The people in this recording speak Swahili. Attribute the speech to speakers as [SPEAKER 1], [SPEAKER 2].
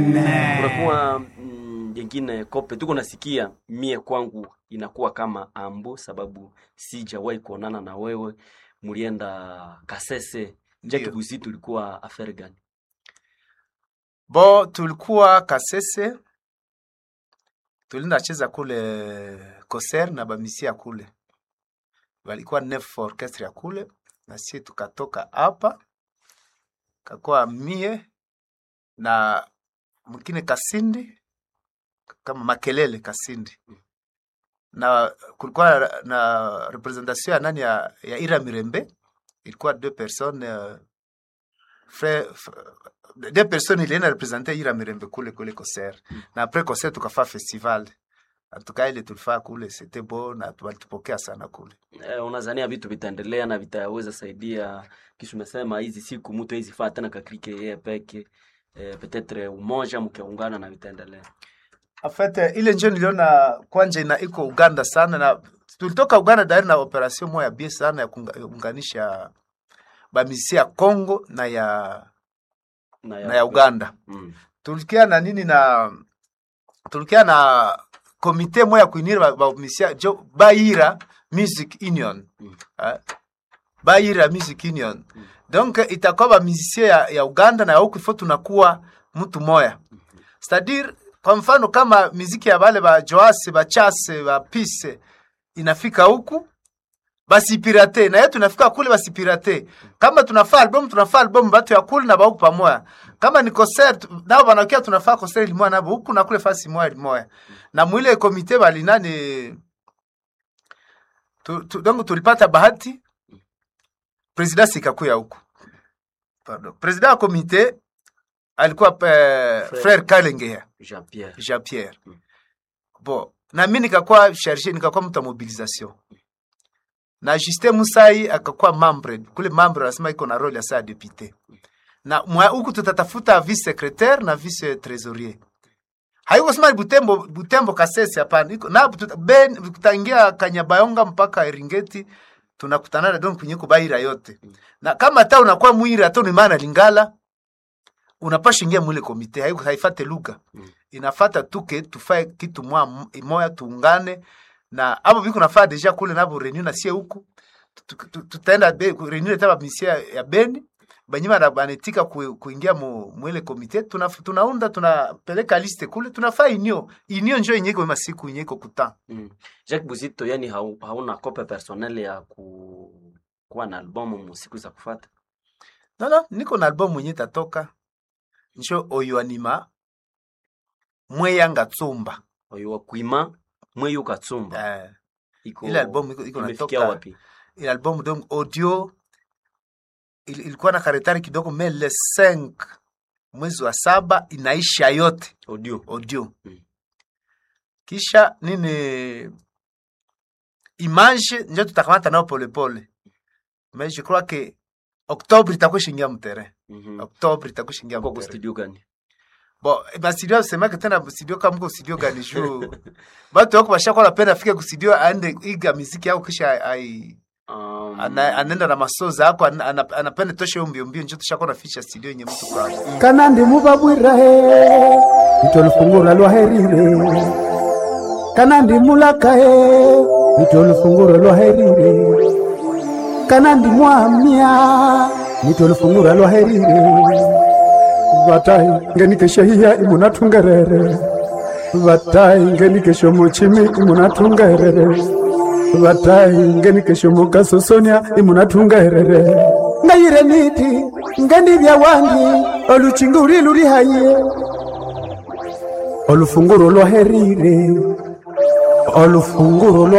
[SPEAKER 1] kunakuwa mm, jengine kope tuko nasikia mie kwangu inakuwa kama ambo sababu sijawahi kuonana na wewe mulienda kasese jaki
[SPEAKER 2] Ndio.
[SPEAKER 1] busi tulikuwa affaire gani
[SPEAKER 2] Bo, tulikuwa Kasese, tulinda cheza kule Koser na bamisia kule, walikuwa nef orchestre ya kule, na sie tukatoka hapa, kakuwa mie na mwingine Kasindi kama Makelele Kasindi, na kulikuwa na, na representation ya nani ya, ya Ira Mirembe, ilikuwa deux personnes euh, frère, f- deux personnes ilienda represente Ira Mirembe kule kule Koser na après Koser tukafaa festival atuka ile tulifaa kule c'était beau na tu- walitupokea sana kule
[SPEAKER 1] eh, unazania vitu vitaendelea na vitaweza saidia kisha umesema hizi siku mtu hizi faa tena kakrike yeye peke eh, petetre umoja mkiungana na vitaendelea
[SPEAKER 2] En fait eh, ile njo niliona kwanja ina iko Uganda sana na tulitoka Uganda dari na operation moya bie sana ya kuunganisha bamisi ya Congo na ya
[SPEAKER 1] na
[SPEAKER 2] na ya Uganda
[SPEAKER 1] mm.
[SPEAKER 2] tulikia na nini na tulikia na komite moya kuinira ba- bamisia jo Baira Music Union
[SPEAKER 1] Mm.
[SPEAKER 2] eh, Baira Music Union
[SPEAKER 1] Mm.
[SPEAKER 2] donc itakuwa bamusicien ya, ya Uganda na ya huku ifo tunakuwa mtu moya c'est-à-dire kwa mfano kama miziki ya bale ba Joase ba Chase ba Pise inafika huku basipirate na yetu tunafika kule basipirate kama tunafaa album tunafaa album batu ya kule na ba huku pamoja kama ni concert nao banakia tunafaa concert limoya nabo huku na kule fasi moya limoya na mwile komite bali nani tu, tu, donc tulipata bahati president sikakuya huku pardon president wa komite alikuwa eh,
[SPEAKER 1] Frère.
[SPEAKER 2] frère Kalengea
[SPEAKER 1] Jean Pierre
[SPEAKER 2] Jean Pierre
[SPEAKER 1] Mm.
[SPEAKER 2] bon na mimi nikakuwa charge nikakuwa mtu wa mobilisation na Justin Musai akakuwa membre kule membre anasema iko na role ya saa député na mwa huku tutatafuta vice secrétaire na vice trésorier haiko sema Butembo Butembo Kasese hapana iko na tuta- ben tutaingia Kanyabayonga mpaka Eringeti tunakutana donc kwenye kubaira yote na kama hata unakuwa mwira hata ni maana lingala unapasha ingia mwile komite haiko haifate lugha
[SPEAKER 1] Mm.
[SPEAKER 2] inafata tuke tufae kitu mwa moya tuungane na abo biko nafaa deja kule nabo reunion na sie huku Tu- tu- tutaenda be- ku- reunion taba misia ya Beni banyima na banetika ku, kuingia mu, mwele komite tuna, tunaunda tunapeleka liste kule tunafaa inio inio njo inyeko masiku inyeko kuta
[SPEAKER 1] mm. Jacques Buzito yani hau, hauna kope personnel ya ku kuwa na albumu mu siku za kufata
[SPEAKER 2] no, no, niko na album mwenye tatoka njo oyo anima mweyanga tsumba
[SPEAKER 1] oyo wa kuima mweyo katsumba
[SPEAKER 2] eh,
[SPEAKER 1] iko
[SPEAKER 2] ile album iko, iko
[SPEAKER 1] imefikia
[SPEAKER 2] natoka
[SPEAKER 1] wapi
[SPEAKER 2] ile album donc audio il, ilikuwa na karetari kidogo mais le 5 mwezi wa saba inaisha yote
[SPEAKER 1] audio
[SPEAKER 2] audio
[SPEAKER 1] Mm.
[SPEAKER 2] kisha nini image njo tutakamata nao polepole mais je crois que octobre itakuwa shingia mterrain
[SPEAKER 1] mhm
[SPEAKER 2] octobre itakuwa shingia
[SPEAKER 1] kwa ku
[SPEAKER 2] mterrain
[SPEAKER 1] studio gani
[SPEAKER 2] bon ba studio semake tena studio kama mko studio gani juu batu wako bashakuwa napenda afike ku studio aende iga miziki yao kisha ai
[SPEAKER 1] um,
[SPEAKER 2] ana, anaenda na masoza ako ana- ana- anapenda toshe hiyo mbio mbio njo tushakuwa na ficha studio yenye mtu kwa
[SPEAKER 3] kana ndi mubabwirahe ito lufungura lwaherire kana ndi mulakahe ito lufungura lwaherire kana ndi mwamya nito lufungura lwaherire vatai ngenikesho hiya imunatungerere vatai ngenikesho muchimi imunatungerere vatai ngenikesho mukasosonia imunatungerere ngayire niti ngendivya wandi oluchinguri luri haye olufunguro lwaherire olufunguro lwa